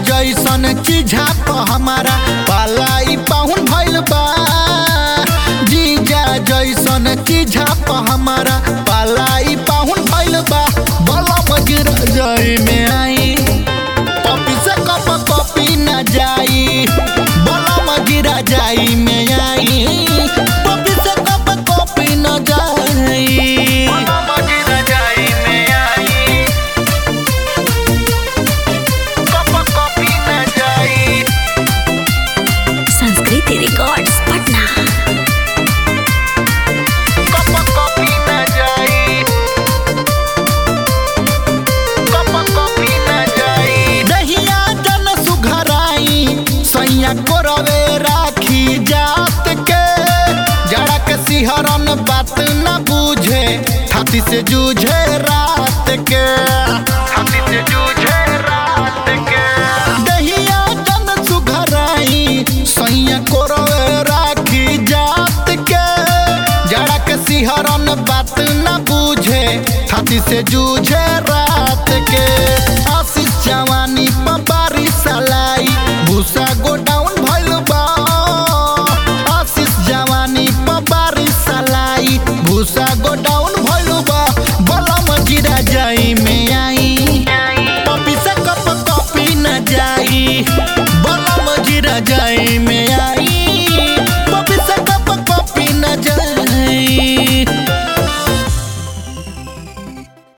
जैसन चीझा प हमारा पालाई पाहुन भइल बा जीजा जैसन चीझा प हमारा पालाई पाहुन भइल बा बला मगिर जाई में आई पपी से कप कॉपी न जाई बला मगिरा जाई में आई पपी से कप कॉपी न जाई बला मगिरा जाई में आई कप कॉपी न जाई संस्कृति रिकॉर्ड्स पटना कप कॉपी न जाई कप कॉपी न जाई दहिया जन सुघराई सैया कोरवे राखी जात के जड़ा के सिहरन बात न बूझे छाती से जूझे रात के छाती से जूझे रात के दहिया जन सुघराई सैया कोरवे राखी जात के जड़ा के सिहरन बात न बूझे छाती से जू